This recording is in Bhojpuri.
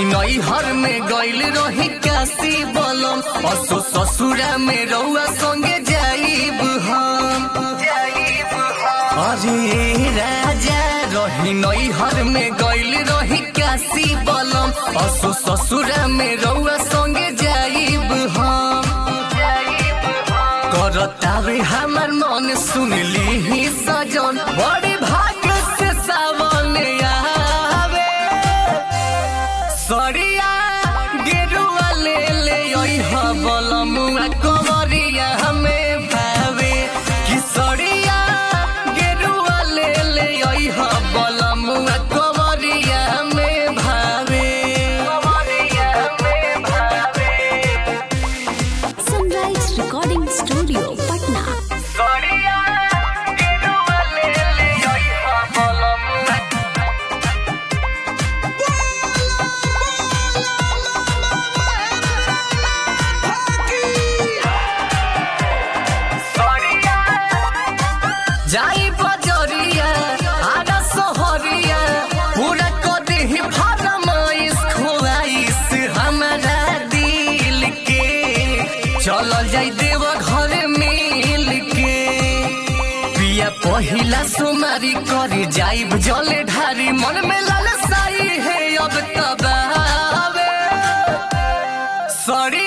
नैहर में गइल रही काशी बलम असो ससुरा में रउआ संगे जाइब हम अरे राजा रही नैहर में गइल रही काशी बलम असो ससुरा में रउआ संगे जाइब हम करतावे हमर मन सुनली ही सजन बड़ी भाग्य से सावन आवे सरिया गेरुआ ले ले ओइह बलमुआ कवरिया हमें भावे कि सरिया गेरुआ ले ले ओइह बलमुआ कवरिया हमें भावे कवरिया हमें भावे Sunrise Recording Studio, Patna. सरिया गेरुआ ले ले ओइह बलमुआ जाई बजरिया आगा सहरिया पूरा कदी ही फरमाइश खुआइश हमारा दिल के चलल जाई देव घर मिल के पिया पहिला सुमारी करे जाइब जले ढारी मन में लालसाई है अब तबावे सरी